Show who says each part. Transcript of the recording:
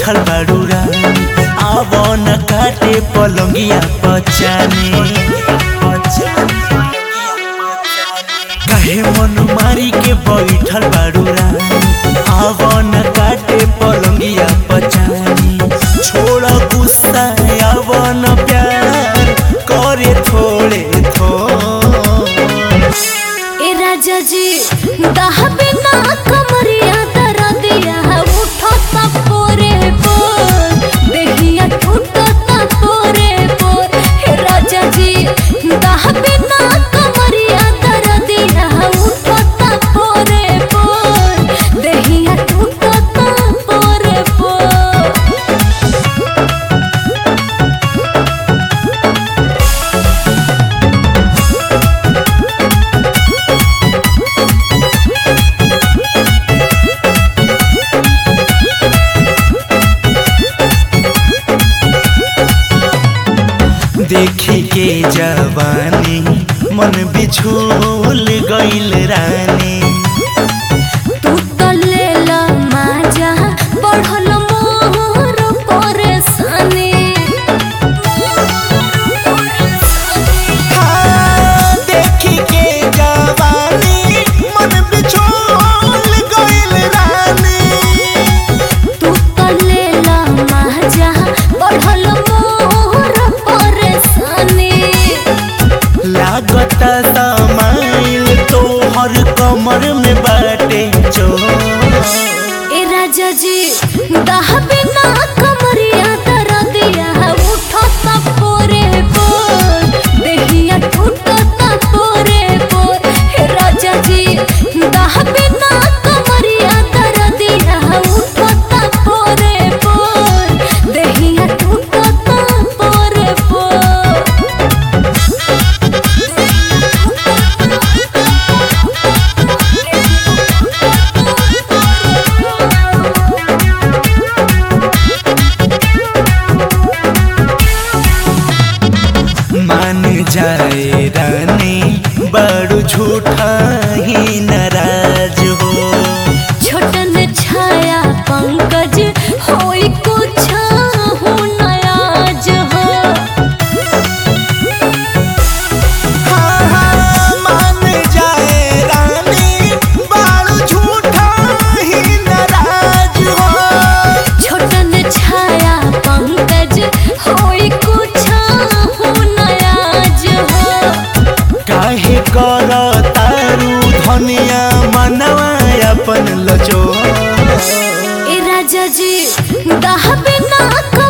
Speaker 1: बैठल बाड़ू रानी आव न काटे पलंगिया पचाने कहे मन मारी के बैठल बाड़ू रानी आव न काटे पलंगिया पचानी छोड़ गुस्सा आव न प्यार करे थोड़े थोड़े
Speaker 2: ए राजा जी दहबे ना कमरिया दरा दिया उठो ता पोरे पोर देहिया टूटो ता पोरे पोर हे राजा जी दहबे ना कमरिया दरा दिया उठो ता पोरे पोर देहिया टूटो ता पोरे पोर
Speaker 1: देखी के जवानी मन बिछोल गइल रानी
Speaker 2: तू तो लेला माजा बढ़ल मोर परेशानी
Speaker 1: हाँ, देखी के जवानी मन बिछोल गइल रानी
Speaker 2: तू तो लेला माजा बढ़ल मोर परेशानी
Speaker 1: लागत समाइल तोहर कमर में बाटे चोर
Speaker 2: ए राजा जी दहबे ना कमरिया दरा दिया उठो ता पोरे पोर देहिया टूटो ता पोरे पोर हे राजा जी दहबे ना कमरिया दरा दिया उठो ता पोरे पोर देहिया टूटो ता पोरे पोर
Speaker 1: मान जाए रानी बड़ू झूठा ही नाराज हो
Speaker 2: छोटन छाया पंकज होई कुछ हो नयाज हो
Speaker 1: हाँ, हाँ, मान जाए रानी बाल झूठा ही नाराज हो
Speaker 2: छोटन छाया पंकज होई कुछ हो नयाज हो
Speaker 1: काहे कर तारू धनिया मनवा अपन लजो
Speaker 2: ए राजा जी दहबे ना